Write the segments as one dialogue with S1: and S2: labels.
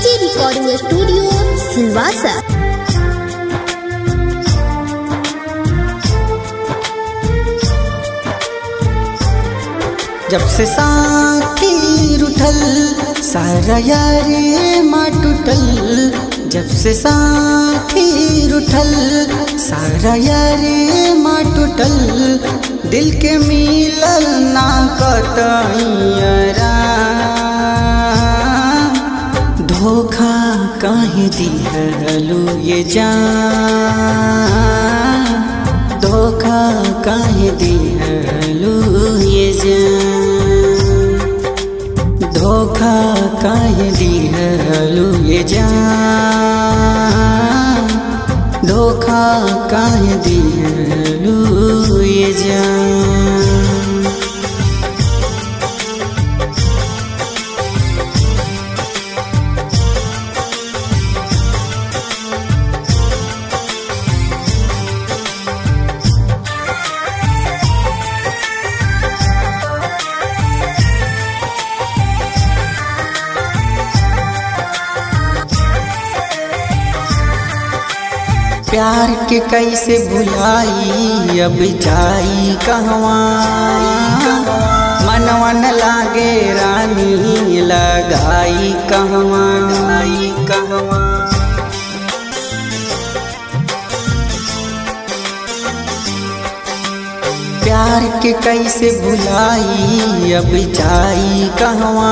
S1: AG recording studio Silvassa
S2: जब से साथी रुठल सारा यारे माँ टूटल जब से साथी रुठल सारा यारे माँ टूटल दिल के मिलल ना कतैयरा धोखा काहे दिहलू ये जान धोखा काहे दिहलू ये जान धोखा काहे दिहलू ये जान धोखा काहे दिहलू ये जान प्यार के कैसे भुलाई अब जाई कहवा मनवा न लागे रानी लगाई कहवा गाई कहवा प्यार के कैसे भुलाई अब जाई कहवा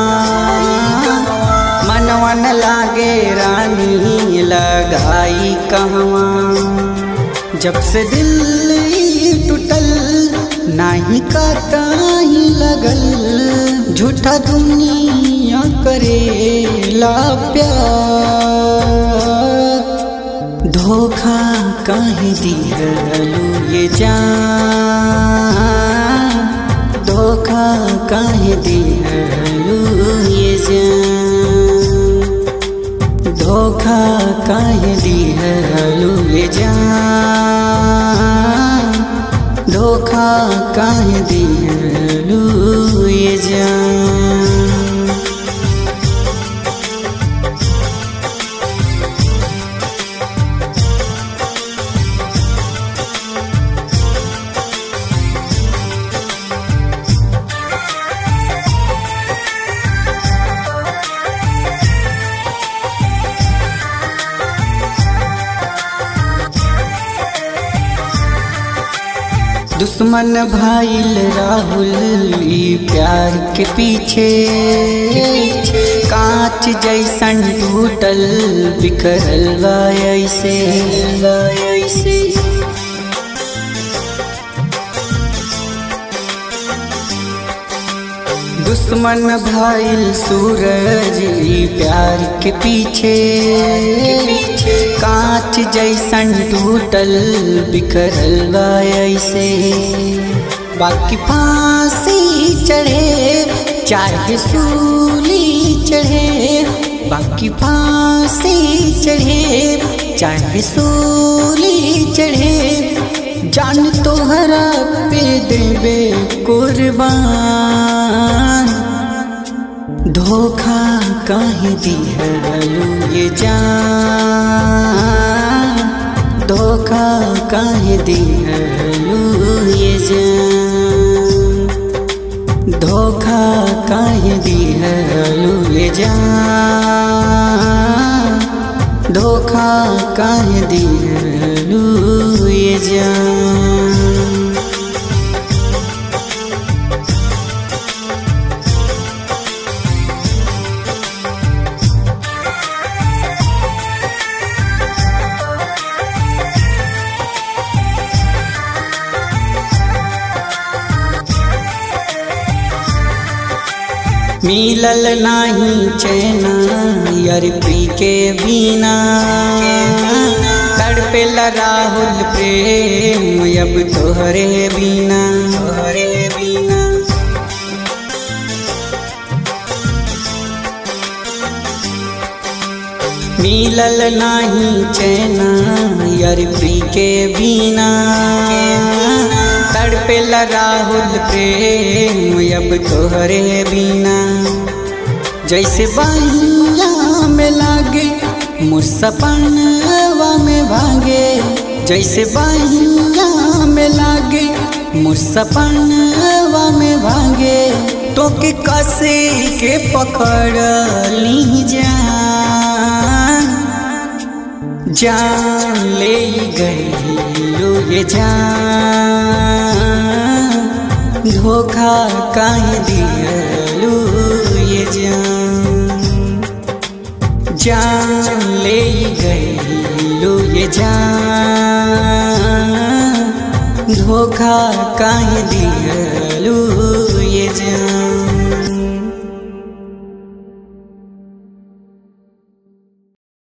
S2: मनवा न लागे रानी लगाई कहवा जब से दिल ई टूटल नाही काटाही लगल झूठा दुनिया करे ला प्यार धोखा काहे दिहलू ये जान धोखा काहे दिहलू ये जान धोखा काहे दिहलू ये जान धोखा काहे दिहलू ये जान दुश्मन भाईल राहुल ई प्यार के पीछे कांच जैसन टूटल बिखरल बा ऐसे ऐसे दुश्मन भाईल सूरज ई प्यार के पीछे कांच जैसन टूटल बिखरल बा ऐसे बाकी फांसी चढ़े चाहे सूली चढ़े बाकी फांसी चढ़े चाहे सूली चढ़े जान तोहरा पे देवे कुर्बान धोखा काहे दिहलू ये जान धोखा काहे दिहलू ये जान धोखा काहे दिहलू ये जान धोखा काहे दिहलू ये जान मिलल नाही चैना यार पी के बिना तड़पे राहुल प्रेम अब तोहरे बिना तोहरे बिना मिलल नाही चैना यार पी के बिना तड़पे राहुल प्रेम अब तोहरे बिना जैसे बहिया में लागे मोर सपनवा में भागे जैसे बहिया में लागे मोर सपनवा में भागे तो के कसे के पकड़ ली जान जान ले गई ये जान धोखा काहे दियलू ये जान जान ले गईलू ये जान धोखा काहे दियलू ये जान